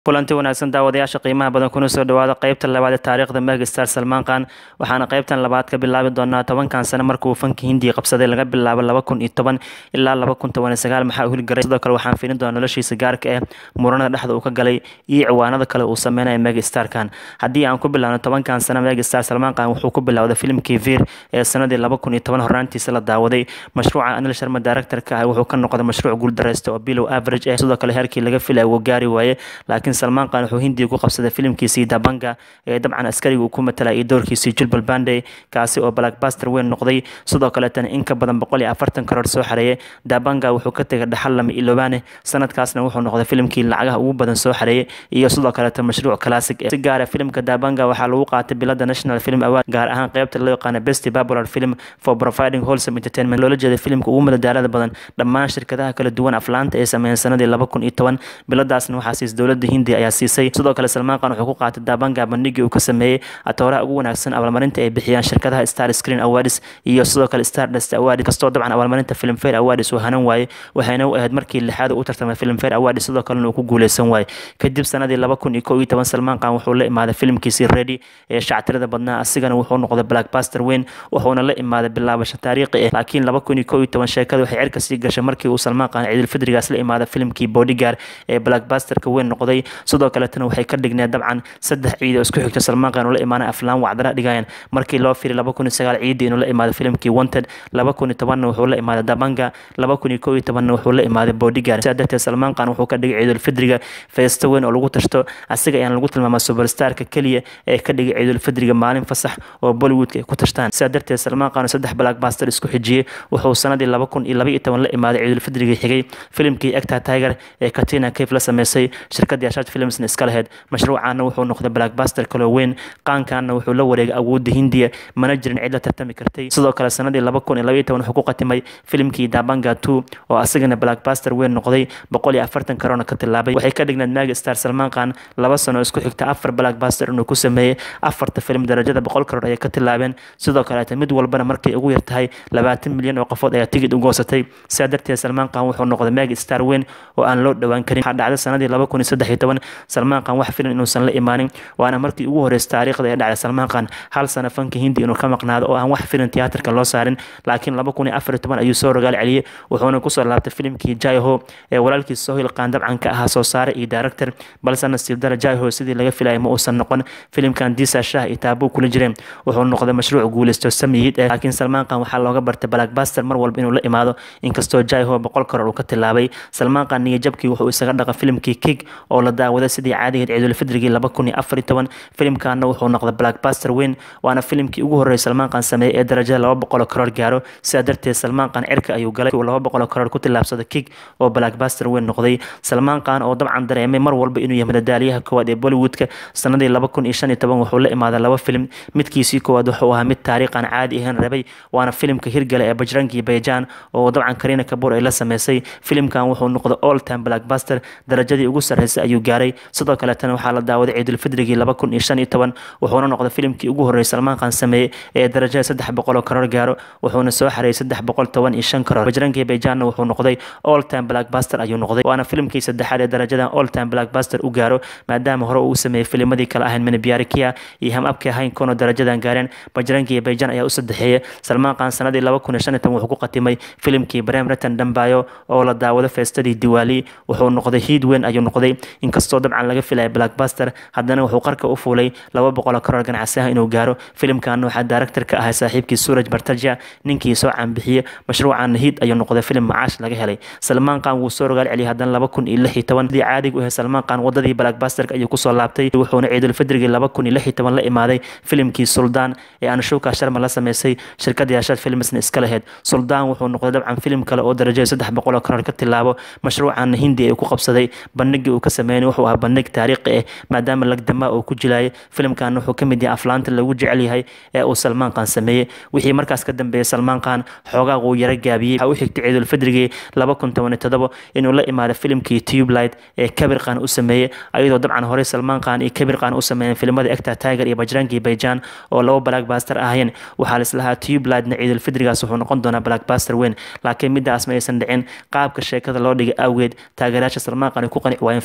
kulanti wanaagsan daawadayaasha qiimaha badan kuna soo dhawaada qeybta labaad ee taariikhda megastar salmaan khan waxaana qeybtan labaad ka bilaabi doonaa tobankan sano markuu fanka hindiya qabsaday laga bilaabo laba kun iyo toban ilaa laba kun toban iyo sagaal maxaa u hilgaray sidoo kale waxaan fiilin doonaa noloshiisa gaarka ah muranada dhexda uu ka galay iyo ciwaanada kale uu sameynaya megastar khan haddii aan ku bilaabno tobankan sano megastar salmaan khan wuxuu ku bilowday filimkii vir ee sanadii laba kun iyo toban horraantiisa la daawaday mashruuca anil sharma directorka ah wuxuu ka noqday mashruuc guuldareysta oo bilow average ah sidoo kale heerkii laga filaya wuu gaari waaye laakiin salmaan khan wuxuu hindiya ku qabsaday filimkiisii dabanga ee dabcan askariga uu ku matalay iyo doorkiisii julbal bande kaasi oo blackbuster weyn noqday sidoo kaleetana in ka badan boqol iyo afartan karoor soo xareeyay dabanga wuxuu ka tegay dhaxal lama ilobaane sanadkaasna wuxuu noqday filimkii lacagaha ugu badan soo xareeyay iyo sidoo kaleeta mashruuc classic si gaara filimka dabanga waxaa lagu qaatay bilada national film award gaar ahaan qeybta loo yaqaana best popular film for providing wholesome entertainment loola jeeda filimka ugu madadaalada badan dhammaan shirkadaha kala duwan aflaanta ee sameeyeen sanadii laba kun iyo toban biladaasna waxaa siis dowladda hindiya ayaa siisay sidoo kale salmaan khan wuxuu ku qaatay daabanga bandhigii uu ka sameeyey atooraha ugu wanaagsan abaalmarinta ay bixiyaan shirkadaha star screen awards iyo sidoo kale stardust award kastoo dabcan abaalmarinta filmfare awards uu hanan waaye waxayna u ahayd markii lixaad u tartamay filmfare awards sidoo kalena uu ku guuleysan waaye kadib sanadii laba kun iyo kow iyo toban salmaan khan wuxuu la imaaday filimkiisii ready ee shactirada badnaa asigana wuxuu noqday blackbuster weyn wuxuuna la imaaday bilaabasho taariikhi ah laakiin laba kun iyo kow iyo toban sheekada waxay cirka sii gashay markii uu salmaan khan ciidulfidrigaas la imaaday filimkii bodyguard ee blackbusterka weyn noqday sidoo kaletana waxay ka dhigneed dabcan saddex ciid oo isku xigta salmaan khan uu la imaanay aflaan wacdara dhigayaan markii loo firay laba kun iyo sagaal ciidii inuu la imaaday filimkii wanted laba kun iyo tobanna wuxuu la imaaday dabanga laba kun iyo kow iyo tobanna wuxuu la imaaday bodyguard sidaa darteed salmaan khan wuxuu ka dhigay ciidulfidriga feesto weyn oo lagu tashto asiga ayaan lagu tilmaamaa superstarka keliya ee ka dhigay ciidulfidriga maalin fasax oo bollywoodka ay ku tashtaan sidaa darteed salmaan khan saddex blackbuster isku xijiyey wuxuu sanadii laba kun iyo laba iyo toban la imaaday ciidulfidriga xigay filimkii egta tiger ee katina cave la sameysay shirkadii ashaad filmsna iska lahayd mashruucaana wuxuu noqday blackbuster kaloo weyn qaankaana wuxuu la wareegay awoodda hindiya mana jirin cid la tartami kartay sidoo kale sanadii laba kun iyo laba iyo toban wuxuu ku qatimay filimkii dabanga two oo asagana blackbuster weyn noqday boqol iyo afartan karoona ka tilaabay waxay ka dhigneed magi star salmaan khan laba sano isku xigta afar blackbuster inuu ku sameeyey afarta filim darajada boqol karoor ayay ka tilaabeen sidoo kaleeta mid walbana markay ugu yartahay labaatan milyan oo qofood ayaa tigid u goosatay sidaa darteed salmaan khan wuxuu noqday magi star weyn oo aan loo dhowaan karin waxaa dhacday sanadii laba kun iyo saddex iyo toban salmaan khan wax filan inuusan la imaanin waana markii ugu horreysay taariikhda ee dhacday salmaan khan hal sano fanka hindi inuu ka maqnaado oo aan wax filan tiyaatarka loo saarin laakiin laba kun iyo afar iyo toban ayuu soo rogaal celiyey wuxuuna kusoo laabtay filimkii jaiho ee walaalkiis sohil qaan dabcan ka ahaa soo saare iyo director balse nasiib dara jaiho sidii laga filayay ma uusan noqon filimkan disa shah iyo taabuu kula jireen wuxuu noqday mashruuc guuleysto samiyid eh laakiin salmaan khan waxaa looga bartay blackbuster mar walba inuu la imaado inkastoo jaiho boqol karoor uu ka tilaabay salmaan khan niyajabkii wuxuu isaga dhaqa filimkii kig oo la daawaday sidii caadigeed ciidulfidrigii laba kun iyo afar iyo toban filimkaana wuxuu noqday blackbuster weyn waana filimkii ugu horreeyay salmaan khan sameeyey ee darajada laba boqol karoor gaaro sidaa darteed salmaan khan cirka ayuu galay laba boqol karoor ku tilaabsaday kig oo blackbuster weyn noqday salmaan khan oo dabcan dareemay mar walba inuu yahay madadaaliyaha koowaad ee bollywoodka sanadii laba kun iyo shan iyo toban wuxuu la imaaday laba filim midkiisii koowaad wuxuu ahaa mid taariikhan caadi ahayn rabay waana filimka hirgale ee bajrangi bayjan oo dabcan karina kabuur ay la sameysay filimkan wuxuu noqday all time blackbuster darajadii ugu sarreysay ayuu gaaray sidoo kaleetana waxaa la daawaday ciidulfidrigii laba kun iyo shan iyo toban wuxuuna noqday filimkii ugu horreeyay salmaan khan sameeyey ee darajada saddex boqol oo karoor gaaro wuxuuna soo xareeyay saddex boqol toban iyo shan karoor bajrangi bayjanna wuxuu noqday all time blackbuster ayuu noqday waana filimkii saddexaad ee darajadan all time blackbuster u gaaro maadaama hore uu sameeyey filimadii kale ahayn minibyarikia iyo ham abkii ahayn kono darajadan gaareen bajrangi iyo bayjan ayaa u saddexeeyay salmaan khan sanadii laba kun iyo shan iyo toban wuxuu ku qatimay filimkii brem ratan dambayo oo la daawado feestadii diwaali wuxuu noqday hiid weyn ayuu noqday inkastoo dabcan laga filaya blackbuster haddana wuxuu qarka u fuulay laba boqol karoor ganacsi ah inuu gaaro filimkan waxaa director ka ahay saaxiibkii suraj bartaja ninkii soo caanbixiyey mashruucan hiid ayuu noqday filim macaash laga helay salmaan khan wuu soo rogaal celiyay haddana laba kun iyo lix iyo toban sidii caadiga u ahay salmaan khan wadadii blackbusterka ayuu kusoo laabtay wuxuuna ciidulfidrigii laba kun iyo lix iyo toban la imaaday filimkii suldaan ee anshuka sharma la sameysay shirkadii ashaad filmsna iska lahayd suldaan wuxuu noqday dabcan filim kale oo darajada saddex boqol oo karoor ka tilaabo mashruucan hindi ee ku qabsaday bandhigii uu ka sameeyay wuxuu ahaa bandhig taariikhi ah maadaama lagdamaa uu ku jilayay filimkan wuxuu ka mid yahay aflaanta lagu jecel yahay ee uu salmaan khan sameeyey wixii markaas ka dambeeyey salmaan khan xoogaa uu yara gaabiyey waxaa u xigtay ciidulfidrigii laba kun toban iyo todoba inuu la imaado filimkii tubelight ee kabir khan u sameeyey ayadoo dabcan horey salmaan khan iyo kabir khan u sameeyeen filimada egta tiger iyo bajrangi bayjan oo laba blackbuster ahayeen waxaa laislahaa tubelightna ciidulfidrigaas wuxuu noqon doonaa blackbuster weyn laakiin midaas ma aysan dhicin qaabka sheekada loo dhigay awgeed taageerayaasha salmaan khan ay ku qanici waayeen filimka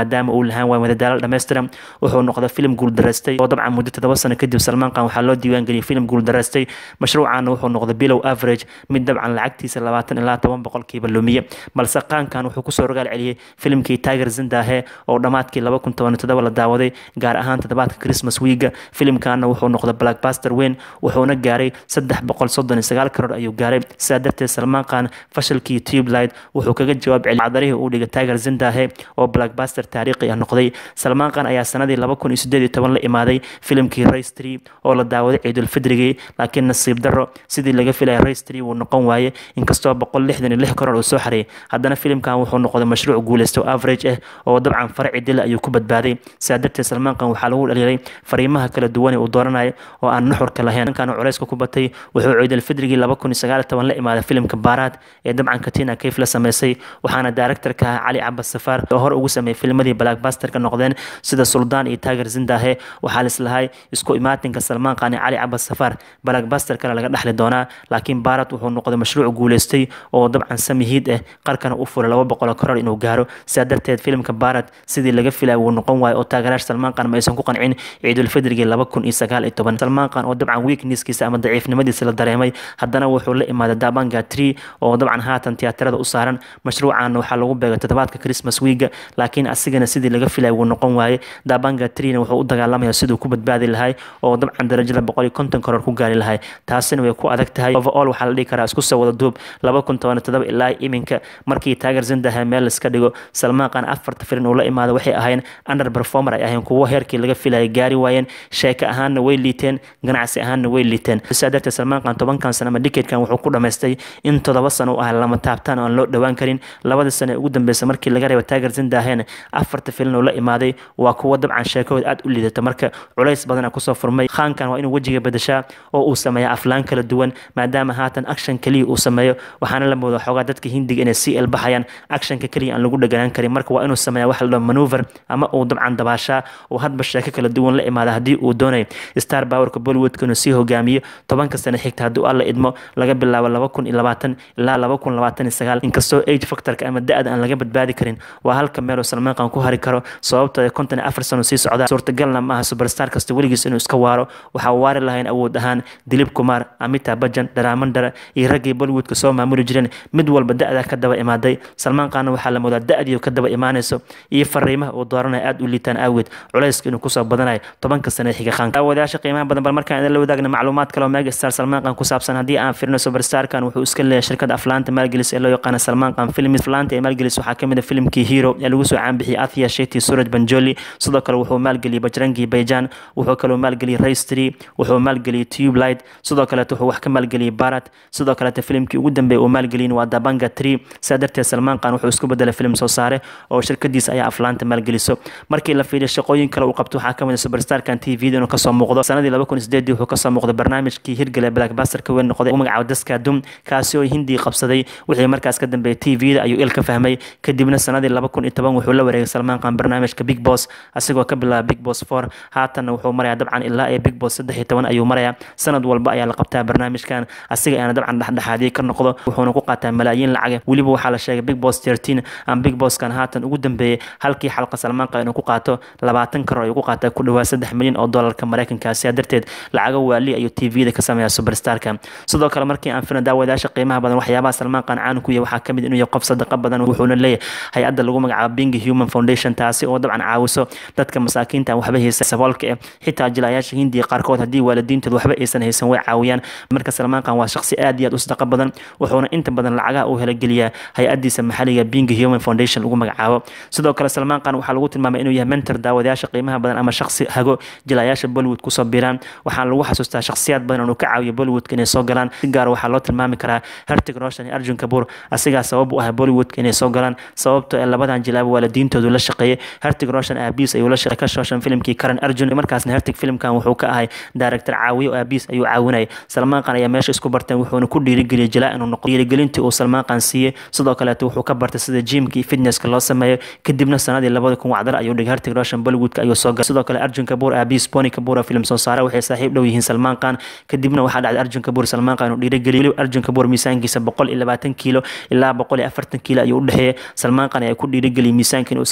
maadaama uu lahaan waay madadaalo dhammaystiran wuxuu noqday filim guuldaraystay oo dabcan muddo toddoba sano kadib salmaan qaan waxaa loo diiwaangeliyay filim guuldaraystay mashruucaana wuxuu noqday bilow average mid dabcan lacagtiisa labaatan ilaa toban boqolkiiba lumiye balse qaankan wuxuu kusoo rogaal celiyey filimkii tiger zindahe oo dhammaadkii laba kun toban toddoba la daawaday gaar ahaan toddobaadka christmas wiiga filimkaana wuxuu noqday blackbuster weyn wuxuuna gaaray saddex boqol soddon iyo sagaal karoor ayuu gaaray sidaa darteed salmaan qaan fashilkii tubelight wuxuu kaga jawaab celiyay cadarihii uu dhigay tiger zindahe oo blackbuster taariikhi ah noqday salmaan qaan ayaa sanadii laba kun iyo sideed iyo toban la imaaday filimkii race tree oo la daawaday ciidulfidrigii laakiin nasiib darro sidii laga filaya race tree wuu noqon waaye inkastoo boqol lixdan iyo lix karoor uu soo xareeyay haddana filimkan wuxuu noqday mashruuc guuleysto average ah oo dabcan farci dila ayuu ku badbaaday sidaa darteed salmaan qaan waxaa lagu dhaliilay fariimaha kala duwan ee uu dooranayo oo aan nuxurka lahayn ninkan culeyska ku batay wuxuu ciidulfidrigii laba kun iyo sagaal iyo toban la imaaday filimka baaraad ee dabcan katina kayf la sameysay waxaana daaraktarka ahaa cali cabas safaar oo hor ugu sameeyay filmadii blackbusterka noqdeen sida suldaan iyo tiger zindahe waxaa lislahay isku imaatinka salmaan qaan iyo cali cabas safaar blackbusterkana laga dhexli doonaa laakiin baarad wuxuu noqday mashruuc guuleystay oo dabcan samihiid ah qarkana u furay laba boqol karoor inuu gaaro sidaa darteed filimka baarad sidii laga filaya wuu noqon waayo oo taageeraasha salmaan qaan ma aysan ku qancin ciidulfidrigii laba kun iyo sagaal iyo toban salmaan qaan oo dabcan weaknesskiisa ama daciifnimadiisa la dareemay haddana wuxuu la imaaday dabanga tree oo dabcan haatan tiyaatarada u saaran mashruucan waxaa lagu beegay toddobaadka christmas wiiga laakiin asigana sidii laga filaya wuu noqon waaye dabanga treena wuxuu u dagaalamaya siduu ku badbaadi lahay oo dabcan darajada boqol iyo konton karoor ku gaari lahay taasina way ku adag tahay overall waxaa la dhihi karaa isku soo wada duub laba kun toban todoba ilaa iminka markii taager zindaha meel iska dhigo salmaan qaan afarta filin uu la imaado waxay ahayn under performer ay ahayn kuwo heerkii laga filayay gaari waayeen sheeko ahaanna way liiteen ganacsi ahaanna way liiteen sidaa darteed salmaan qaan tobankan sano ama dikeedkan wuxuu ku dhamaystay in toddoba sano u ah lama taabtaan oo aan loo dhowaan karin labada sano ee ugu dambeysa markii laga reebo taager zindahena afarta filin uu la imaaday waa kuwo dabcan sheekahooda aad u liidata marka culays badana kusoo furmay khaankan waa inuu wejiga bedeshaa oo uu sameeya aflaan kala duwan maadaama haatan action keliya uu sameeyo waxaana la moodaa xoogaa dadka hindiga inay sii elbaxayaan actionka keliya aan lagu dhaganaan karin marka waa inuu sameeya wax la dhaho maneuver ama uu dabcan dabaashaa uu hadba sheeko kala duwan la imaada haddii uu doonayo star powerka bollywoodka inuu sii hogaamiyo tobanka sano xigta haddii alla idmo laga bilaabo laba kun iyo labaatan ilaa laba kun labaatan iyo sagaal inkastoo age factorka ama da-da aan laga badbaadi karin waa halka meel uu salmaan qaan ku hari karo sababtoo konton iyo afar sano sii socda suurtagalna maaha superstar kasta weligiis inuu iska waaro waxaa waari lahayn awood ahaan dilib kumar amita bajan dharaamandara iyo raggii bollywoodka soo maamuli jireen mid walba da-da ka daba imaaday salmaan qaanna waxaa la moodaa da-dii ka daba imaanayso iyo fariimaha uu dooranaya aada u liitaan aaweed culayska inuu kusoo badanayo tobanka sano xiga qaanka daawadayaasha qiimaha badan bal markaan idin la wadaagna macluumaad kale oo mega star salmaan qaan ku saabsan haddii aan firino superstarkan wuxuu iska leeyahay shirkada aflaanta maalgelis ee loo yaqaana salmaan qaan filmis aflaanta ee maalgelis waxaa kamid a filimkii hero ee lagu soo caanbixiyay athia sheti suraj banjoli sidoo kale wuxuu maalgeliyay bajrangi bayjan wuxuu kaloo maalgeliyay raystry wuxuu maalgeliyay tube light sidoo kaleeto wuxuu wax ka maalgeliyay barat sidoo kaleeto filimkii ugu dambeeyay uu maalgeliyin waa dabanga tree sidaa darteed salmaan qaan wuxuu isku bedelay filim soo saare oo shirkadiisa ayaa aflaanta maalgeliso markii la fiiriyo shaqooyin kale uu qabto waxaa kamid a superstarkan t v inuu kasoo muuqdo sanadii laba kun sideedii wuxuu kasoo muuqday barnaamijkii hirgale blackbuster ka weyn noqday u magacaabo daska dum kaasi oo hindii qabsaday wixii markaas ka dambeeyay t v-da ayuu il ka fahmay kadibna sanadii laba kun iyo toban wuxuu la wareegay salmaan qaan barnaamijka big boss asigoo ka bilaaba big boss four haatanna wuxuu marayaa dabcan ilaa ee big boss saddex iyo toban ayuu marayaa sanad walba ayaa la qabtaa barnaamijkan asiga ayaana dabcan dhexdhexaadiye ka noqdo wuxuuna ku qaataa malaayiin lacaga weliba waxaa la sheegay big boss thirteen ama big bosskan haatan ugu dambeeyey halkii xalqa salmaan qaan inuu ku qaato labaatan karoor ayuu ku qaataa ku dhawaa saddex milyan oo doolarka mareykanka sidaa darteed lacaga waali ayuu t v-da ka sameeyaa superstarka sidoo kale markii aan firna daawadayaasha qiimaha badan waxyaabaha salmaan qaan caan ku yahay waxaa kamid inuu yahay qof sadaqa badan wuxuuna leeyahay hay-adda lagu magacaabo bingi human foundation taasi oo dabcan caawiso dadka masaakiinta aan waxba haysan saboolka eh xitaa jilayaasha hindiya qaarkood haddii waalidiintooda waxba aysan haysan way caawiyaan marka salmaan qaan waa shaqsi aad iyo aad u sadaqa badan wuxuuna inta badan lacagaha uu helageliyaa hay-adiisa maxaliga bingi human foundation lagu magacaabo sidoo kale salmaan qaan waxaa lagu tilmaamay inuu yahay mentor daawadayaasha qiimaha badan ama shaqsi hago jilayaasha bollywood kusoo biraan waxaana lagu xasuustaa shakhsiyaad badan inuu ka caawiyo bollywoodka inay soo galaan si gaar waxaa loo tilmaami karaa hertig roshan iyo arjun kabuur asigaa sabab u ah bollywoodka inay soo galaan sababtoo ee labadan jilaaba waalidiintoodu la shaqeeyay hertig roshan aabiis ayuu la shaqeey ka shooshan filimkii karan arjun markaasna hertig filimkan wuxuu ka ahay director caawiyo oo aabiis ayuu caawinayay salmaan qaan ayaa meesha isku barteen wuxuuna ku dhiirigeliyay jilaa inuu noqo dhiirigelintii uu salmaan qaan siiyey sidoo kaleeto wuxuu ka bartay sida jimka iyo fitnesska loo sameeyo kadibna sanadii labada kun wacdar ayuu dhigay hertig roshan bollywoodka ayuu soo galay sidoo kale arjun kabuur aabiis boni kabuur film soo saara waxay saaxiib dhow yihiin salmaan qaan kadibna waxaa dhacday arjun kabuur salmaan qaan uu dhiirigeliyay arjun kabuur miisaankiisa boqol iyo labaatan kiilo ilaa boqol iyo afartan kiilo ayuu u dhexeeyay salmaan qaan ayaa ku dhiirigeliyay miisaanka inuu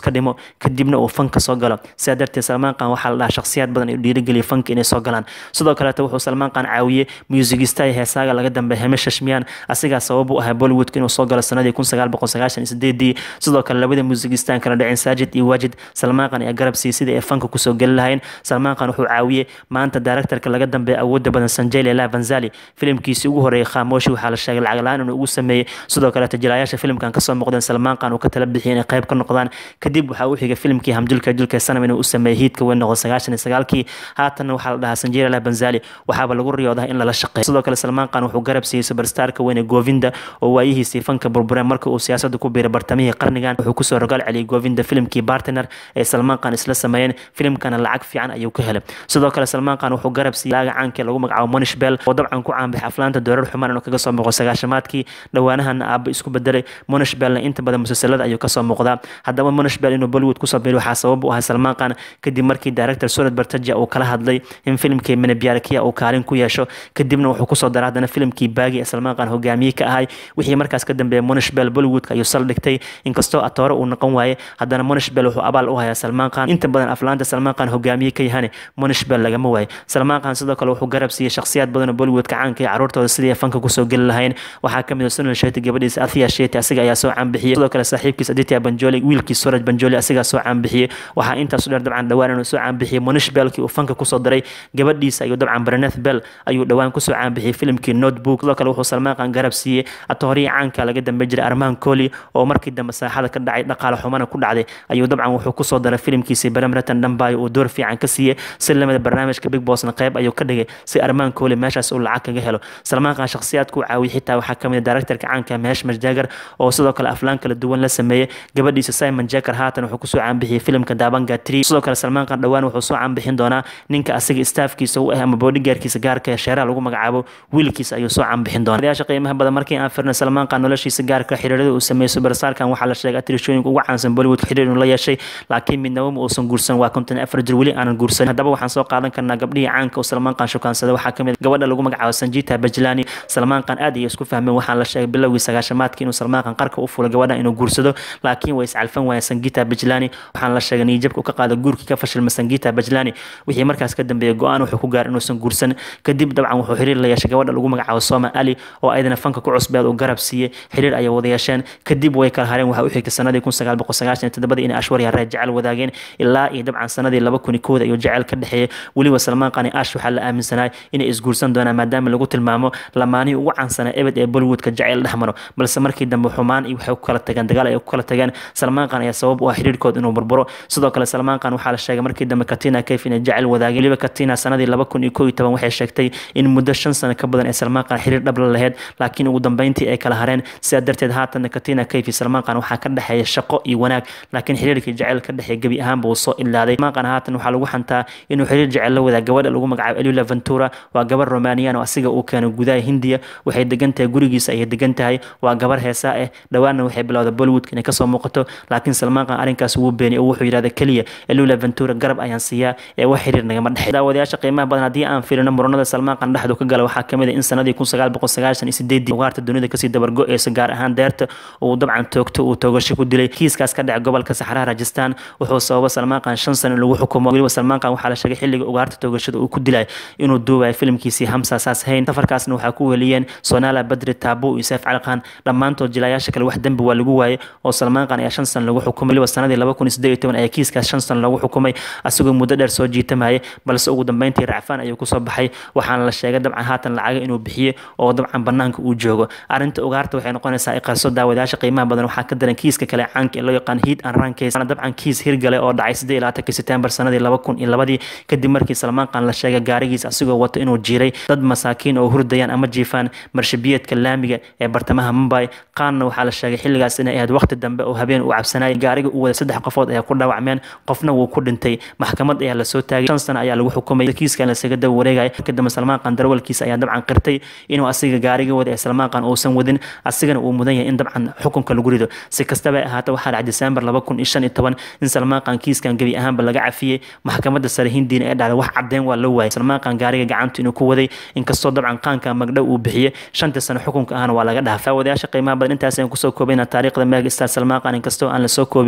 iska dhimo kadibna uu fanka soo galo sidaa darteed salmaan qaan waxaa la dhahaa shakhsiyaad badan ay dhiirigeliya fanka inay soo galaan sidoo kaleeto wuxuu salmaan qaan caawiyey muusigista iyo heesaaga laga dambeeya hame shashmiyaan asigaa sabab u ahaa bollywoodka inuu soo galo sanadii kun sagaal boqol sagaashan iyo sideedii sidoo kale labada muusigistaan kala dhaceen saajid iyo waajid salmaan qaan ayaa garab siiyey sidii ay fanka kusoo geli lahayn salmaan qaan wuxuu caawiyey maanta directorka laga dambeeya awoodda badan sanjay leela vanzali filimkiisii ugu horeeyay khaamoshi waxaa la sheegay lacag la-aan inuu ugu sameeyey sidoo kaleeto jilayaasha filimkan kasoo muuqdeen salmaan qaan uu ka tala bixiyay inay qayb ka noqdaan kadib waxaa u xigay filimkii hamjulka julka sanam inuu u sameeyey hiidka weyn noqon sagaashan iyo sagaalkii haatanna waxaa la dhahaa sanjay leela vanzali waxaaba lagu riyoodaa in lala shaqeeyo sidoo kale salmaan qaan wuxuu garab siiyey superstarka weyn ee govinda oo waayihiisii fanka burbureen marka uu siyaasadda ku biiray bartamihii qarnigan wuxuu kusoo rogaal celiyay govinda filimkii bartner ee salmaan qaan isla sameeyeen filimkana lacag fiican ayuu ka helay sidoo kale salmaan qaan wuxuu garab siiyey laaga caankee lagu magacaabo monish bell oo dabcan ku caanbaxay aflaanta doorar xumaan inuu kaga soo muuqo sagaashamaadkii dhowaanahana aabba isku bedelay monish bellna inta badan musalsalada ayuu kasoo muuqdaa haddaba monish bell inuu bollywood kusoo biiray waxaa sabab u ahay salmaan qaan kadib markii director sunad bartaja uu kala hadlay in filimkii menebyarkiya uu kaalin ku yeesho kadibna wuxuu kusoo daray haddana filimkii baagi ee salmaan qaan hogaamiye ka ahay wixii markaas ka dambeeyay monish bell bollywoodka ayuu saldhigtay inkastoo atoore uu noqon waaye haddana monish bell wuxuu abaal u hayaa salmaan qaan inta badan aflaanta salmaan qaan hogaamiye ka yahane monish bell lagama waaye salmaan qaan sidoo kale wuxuu garab siiyey shakhsiyaad badan oo bollywoodka caanka ee caruurtooda sidii ay fanka kusoo geli lahayn waxaa kamid ah sunal sheti gabadhiisa athiya sheti asiga ayaa soo caanbixiyey sidoo kale saaxiibkiis aditya banjoli wiilkii suraj banjoli asigaa soo caanbixiyey waxaa intaasu dheer dabcan dhawaan inuu soo caanbixiyey monish bellkii uu fanka kusoo daray gabadhiisa ayuu dabcan breneth bell ayuu dhowaan kusoo caanbixiyey filimkii notebook sidoo kale wuxuu salmaan qaan garab siiyey atooriya caanka laga dambe jiray armaan koli oo markii dambe saaxada ka dhacay dhaqaale xumana ku dhacday ayuu dabcan wuxuu kusoo daray filimkiisii baramratan dhambayo uu door fiican ka siiyey si lamida barnaamijka big bossna qayb ayuu ka dhigay si armaan koli meeshaas uu lacag kaga helo salmaan qaan shakhsiyaadku u caawiyey xitaa waxaa kamid ah directorka caanka mehesh majdagar oo sidoo kale aflaan kala duwan la sameeyey gabadhiisa simon jacker haatan wuxuu kusoo caanbixiyey filimka daabanga tree sidoo kale salmaan qaan dhowaan wuxuu soo caanbixin doonaa ninka asaga staafkiisa u ah ama bodygaarkiisa gaarka ee sheeraha lagu magacaabo wiilkiisa ayuu soo caanbixin doonaa odayaasha qiimaha badan markii aan firnay salmaan qaan noloshiisa gaarka xiriirada uu sameeyey superstarkan waxaa la sheegay atirishooyinka ugu caansan bollywood xiriir inuu la yeeshay laakiin midnaba ma uusan guursan waa konton afar jir weli aanan guursan haddaba waxaan soo qaadan karnaa gabdhihii caanka uu salmaan qaan shukaansada waxaa kamid gabadha lagu magacaabo sanjita bajlani salmaan qaan aad ayay isku fahmeen waxaan la sheegay bilowgii sagaashamaadkii inuu salmaan qaan qarka u fulay gabadhan inuu guursado laakiin way iscalfan waayeen sangita bajlani waxaan la sheegay niyijabka u ka qaada guurkii ka fashilma sangita bajlani wixii markaas ka dambeeyay go-aan wuxuu ku gaaray inuusan guursan kadib dabcan wuxuu xiriir la yeeshay gabadha lagu magacaabo soma ali oo ayadana fanka ku cusbeed uu garab siiyey xiriir ayay wada yeesheen kadib way kala hareen waxaa u xigtay sanadii kun sagaal boqol sagaashan iyo toddobadii inay ashwarya ree jecel wadaageen ilaa iyo dabcan sanadii laba kun iyo kooda ayuu jecel ka dhexeeyey weliba salmaan qani ash waxaa la aaminsanaa inay isguursan doonaan maadaama lagu tilmaamo lamaanihii ugu caansanaa ebed ee bollywoodka jecel dhex maro balse markii dambe xumaan iyo waxay ku kala tageen dagaal ay ku kala tageen salmaan qan ayaa sabab u ah xiriirkood inuu burburo sidoo kale salmaan qan waxaa la sheegay markii dambe katina kayf inay jecel wadaageen weliba katina sanadii laba kun iyo koo iyo toban waxay sheegtay in muddo shan sano ka badan ee salmaan qan xiriir dhab la laheyd laakiin ugu dambeyntii ay kala hareen sidaa darteed haatanna katina kayf iyo salmaan qan waxaa ka dhexeeya shaqo iyo wanaag laakiin xiriirkii jecel ka dhexeeya gebi ahaanba uu soo ilaaday salmaan qan haatan waxaa lagu xantaa inuu xiriir jecel la wadaag gabadha lagu magacaabo elula ventura waa gabar romanian oo asiga uu keenay gudaha hindiya waxay degan tahay gurigiisa ayay degan tahay waa gabar heesaa ah dhowaanna waxay bilowday bollywood inay kasoo muuqato laakiin salmaan qan arrinkaas wuu beeniyay oo wuxuu yidhahda keliya elula ventura garab ayaan siiyaa ee wax xiriir nagama dhexay daawadayaasha qiimaha badan haddii aan fiirino muranada salmaan qan dhexdu ka gala waxaa kamid ah in sanadii kun sagaal boqol sagaashan iyo sideedii ugaarta dunida kasii dabargo-eysa gaar ahaan deerta uu dabcan toogto uu toogasho ku dilay kiiskaas ka dhacay gobolka saxaraha rajistan wuxuu sababa salmaan qan shan sano in lagu xukumo weliba salmaan qan waxaa la sheegay xilliga ugaarta toogashada uu ku dilay inuu duubayo filimkiisii hamsa saas hayn safarkaasna waxaa ku weliyeen sonala badri taabo iyo seef calqan dhammaantood jilayaasha kale wax dembi waa lagu waayey oo salmaan qan ayaa shan sano lagu xukumay weliba sanadii laba kun iyo siddeed iyo toban ayaa kiiskaas shan sano lagu xukumay asagoo muddo dheer soo jiitamayay balse ugu dambeyntii racfaan ayuu kusoo baxay waxaana la sheegay dabcan haatan lacaga inuu bixiyey oo dabcan banaanka uu joogo arrinta ugaarta waxay noqonaysaa iqarso daawadayaasha qiimaha badan waxaa ka daran kiiska kale caanka ee loo yaqaan hiid an rankes dabcan kiis hirgale oo dhacay siddeed iyo labaatanki setembar sanadii laba kun iyo labadii kadib markii salmaan qan la sheegay gaarigiisa asigoo wato inuu jiiray dad masaakiin oo hurdayaan ama jiifaan marshabiyeedka laamiga ee bartamaha mumbai qaanna waxaa la sheegay xilligaas inay ahayd waqti dambe oo habeen uu cabsanayay gaariga uu wada saddex qofood ayaa ku dhaawacmeen qofna wuu ku dhintay maxkamad ayaa lasoo taagay shan sano ayaa lagu xukumay kiiskan lasaga daba wareegaya kadamba salmaan qan darwalkiisa ayaa dabcan qirtay inuu asiga gaariga wada ee salmaan qan uusan wadin asigana uu mudan yahay in dabcan xukunka lagu rido si kastaba ay ahaata waxaa dhacay disembar laba kun iyo shan iyo toban in salmaan qan kiiskan gebi ahaanba laga cafiyey maxkamadda sare hindiina ee dhacday wax caddeyn waa loo waayay salmaan qan gaariga gacanta inuu ku waday inkastoo dabcan qaanka magdhow uu bixiyey shanta sano xukunka ahna waa laga dhaafay wadayaasha qiimaha badan intaas ayaan kusoo koobayna taariikhda meega star salmaan qan inkastoo aan lasoo koobi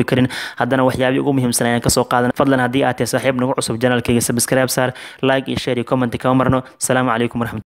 koobi karin haddana waxyaabihii ugu muhiimsan ayaan kasoo qaadan fadlan haddii aad tahay saaxiib nagu cusub janaalkayga subscribe saar like iyo share iyo comment kama marno asalaamu calaykum waraxmat